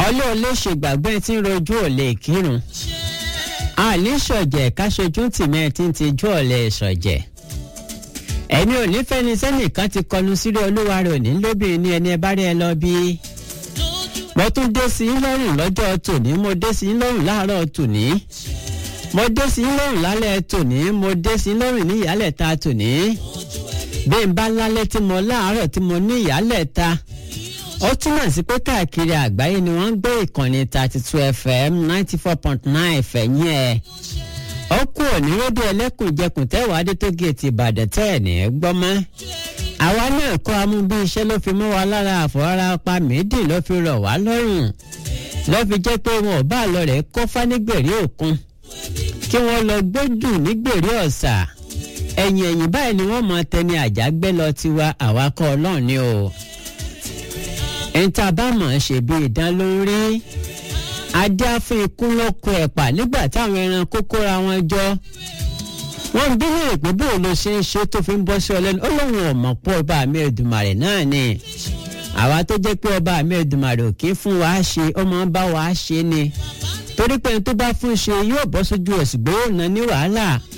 wọ́n lé olè ṣègbàgbé tí ń rojú òlè kírun àní ṣọ̀jẹ̀ káṣojú tìmẹ̀ tí ń tijú ọ̀lẹ̀ ṣọ̀jẹ̀ ẹni ò ní fẹ́ni sẹ́nìkan ti kọlu sílé olúwa rẹ̀ òní lóbìnrin ní ẹni ẹ bá rí ẹ lọ bí. mo tún dé sí yín lọ́rùn lọ́jọ́ tòní mo dé sí yín lọ́rùn láàárọ̀ tòní mo dé sí yín lọ́rùn lálẹ́ tòní mo dé sí yín lọ́rùn ní ìyálẹ̀ ta tòní bí n bá lálẹ́ tí mo láàárọ̀ tí mo ní ìyálẹ̀ ta ó túmọ̀ sí pé káàkiri àgbáyé ni wọ́n ń gbé ìkànnì thirty two fm ninety four point nine fẹ̀yìn ẹ̀ ó kú òní rédíò ẹlẹ́kùnjẹkùn tẹ́wàá adé tó géètì ìbàdàn tẹ́ ẹ̀ ní gbọ́ mọ́ àwa náà kọ́ amú bí iṣẹ́ ló fi mọ́ wa lára àfọwọ́ra pa méjì ló fi rọ̀ wá lọ́rùn ló fi jẹ́ pé wọn ò bá lọ rẹ̀ kọ́fá nígbèrè òkun kí wọ́n lọ gbójú nígbèrè ọ̀sà ẹ̀yìn ẹ̀yìn báyìí ni wọ́n mọ tẹni àjágbé lọ tiwa àwa kọ́ ọlọ́run ni o ẹ̀ńtà bá mọ̀ ọ́n ṣe bí ìdán ló ń rí adé fún ikú ló kó ẹ̀pà nígbà táwọn ẹran kókóra wọn jọ wọ́n ń bílẹ̀ pé bó ló ṣe ń ṣe tó fi ń bọ́ sí ọ lẹ́nu ó lóun ò mọ̀ pé ọba àmì ẹ̀dùnmàrè náà ni àwa tó jẹ́ pé ọba àmì ẹ̀dùnmàrè ò kí fún wa ṣe ó máa ń bá wa ṣe ni torí pé ẹni tó bá fún ṣe yóò bọ́ sójú ẹ̀sùn gbé òun náà ní wàhálà